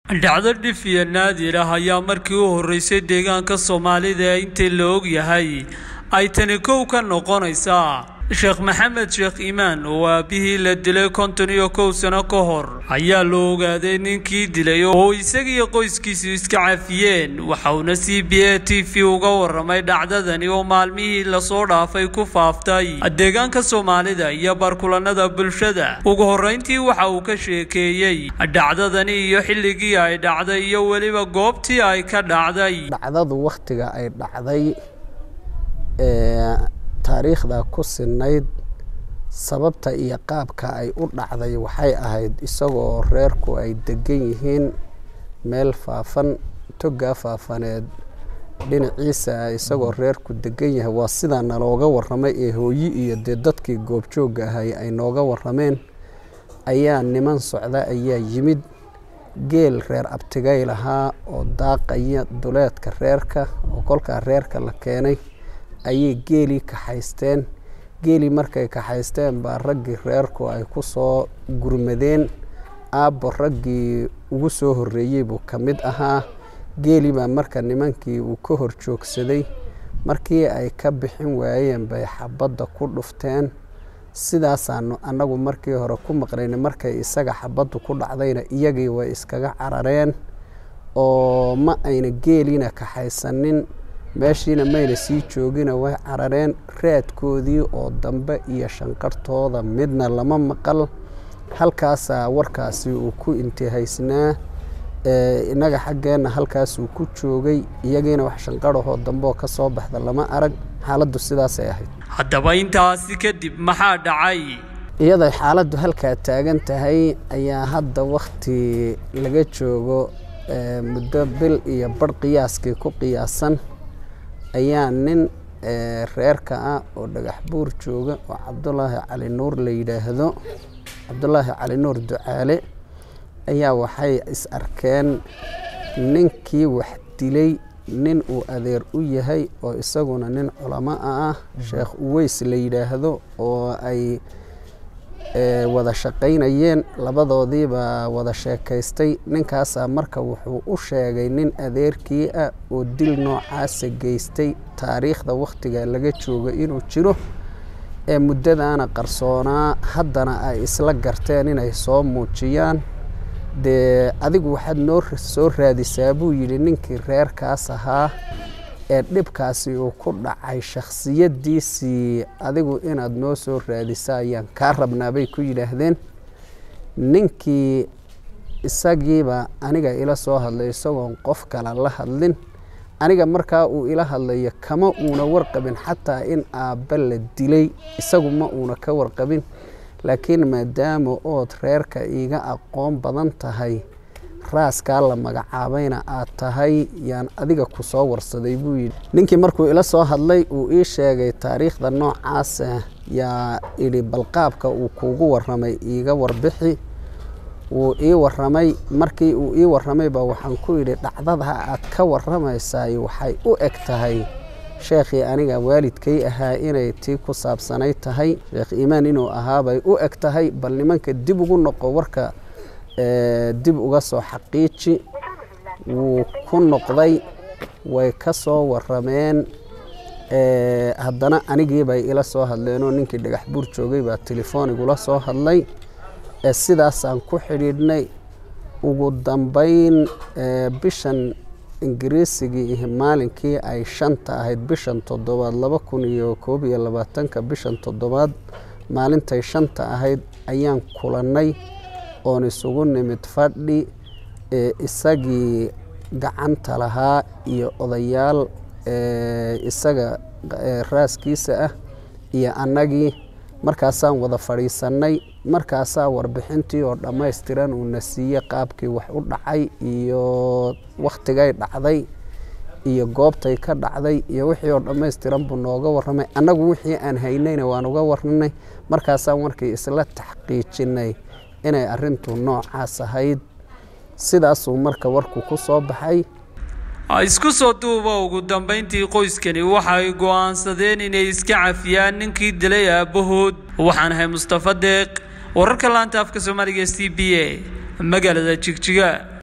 dhacdo dhif iyo naadir ah ayaa markii u horreysay deegaanka soomaalida ee intii la og yahay ay tani kow ka noqonaysaa sheekh maxamed sheekh iimaan oo aabihii la dilay konton iyo kow sano ka hor ayaa la ogaaday ninkii dilay oo isagiiyo qoyskiisu iska cafiyeen waxauna c b a t v uga waramay dhacdadani oo maalmihii lasoo dhaafay ku faaftay deegaanka soomaalida iyo barkulanada bulshada ugu horreyntii waxa uu ka sheekeeyey dhacdadani iyo xilligii ay dhacday iyo weliba goobtii ay ka dhacday dhacdadu wakhtiga ay dhacday taariikhda ku sinayd sababta iyo qaabka ay u dhacday waxay ahayd isagoo reerku ay degan yihiin meel faafan togaa faafaneed dhinaciisa isagoo reerku degan yahay waa sidaa nalooga waramay ee hooyi iyo dee dadkii goobjoogga ahay ay nooga warameen ayaa niman socda ayaa yimid geel reer abtigay lahaa oo daaqaya duleedka reerka oo kolkaa reerka la keenay ayay geelii kaxaysteen geelii markay kaxaysteen baa raggii reerku ay ku soo gurmadeen aabbo raggii ugu soo horreeyey buu ka mid ahaa geelii baa marka nimankii uu ka hor joogsaday markii ay ka bixin waayeen bay xabadda ku dhufteen sidaasaanu annagu markii hore ku maqnayna markay isaga xabaddu ku dhacdayna iyagii way iskaga carareen oo ma ayna geeliina kaxaysanin meeshiina mayna sii joogina way carareen raadkoodii oo dambe iyo shanqartooda midna lama maqal halkaasaa warkaasi uu ku intihaysnaa innaga xaggeenna halkaasuu ku joogay iyagiina wax shanqarahoo dambeoo ka soo baxda lama arag xaaladdu sidaasay ahayd haddaba intaasi kadib maxaa dhacay iyaday xaaladdu halkaa taagan tahay ayaa hadda wakhti laga joogo muddo bil iyo barh qiyaaskii ku qiyaasan ayaa nin reerka ah oo dhagax buur jooga oo cabdulaahi cali nuur la yidhaahdo cabdulaahi cali nuur ducaale ayaa waxay is arkeen ninkii wax dilay nin uu adeer u yahay oo isaguna nin culamo ah sheekh uweys la yidhaahdo oo ay wada shaqaynayeen labadoodiibaa wada sheekaystay ninkaasaa marka wuxuu u sheegay nin adeerkii ah oo dil noocaasa geystay taariikhda wakhtiga laga joogo inuu jiro ee muddadaana qarsoonaa haddana ay isla garteen inay soo muujiyaan dee adigu waxaad noo soo raadisaa buu yidhi ninkii reerkaas ahaa ee dhibkaasi uu ku dhacay shakhsiyaddiisii adigu inaad noo soo raadisa ayaan kaa rabnaa bay ku yidhaahdeen ninkii isagiiba aniga ila soo hadlay isagoon qof kale la hadlin aniga markaa uu ila hadlayo kama uuna warqabin xataa in aabba la dilay isagu ma uuna ka warqabin laakiin maadaama ood reerka iiga aqoon badan tahay raaskaa la magacaabayna aad tahay yaan adiga ku soo warsaday buu yidhi ninkii markuu ila soo hadlay uu ii sheegay taariikhda noocaasa yaa idhi balqaabka uu kuugu warramay iiga warbixi wuu ii warramay markii uu ii warramayba waxaan ku idhi dhacdada aad ka warramaysaay waxay u eg tahay sheekhii aniga waalidkay ahaa inay tii ku saabsanay tahay sheekh iimaan inuu ahaabay u eg tahay bal nimanka dib ugu noqo warka dib uga soo xaqiiji wuu ku noqday way ka soo warrameen haddana anigiibay ila soo hadleenoo ninkii dhagax buur joogay baa telefoon igula soo hadlay sidaasaan ku xidhiidhnay ugu dambayn bishan ingiriisigii iyo maalinkii ay shanta ahayd bishan toddobaad laba kun iyo koob iyo labaatanka bishan toddobaad maalintay shanta ahayd ayaan kulannay oon isugu nimid fadhi isagii gacanta lahaa iyo odayaal isaga raaskiisa ah iyo annagii markaasaan wada fadhiisannay markaasaa warbixintii oo dhammaystiran uuna siiyey qaabkii wax u dhacay iyo wakhtigay dhacday iyo goobtay ka dhacday iyo wixii oo dhammaystiran buu nooga warramay annagu wixii aan haynayna waan uga warranay markaasaan markii isla taxqiijinay inay arrintu noocaas ahayd sidaasuu marka warku ku soo baxay isku soo duuba ugu dambayntii qoyskani waxay go'aansadeen inay iska cafiyaan ninkii dilay aabbahood waxaan ahay mustafa deeq wararka laanta afka soomaaliga c b a magaalada jigjiga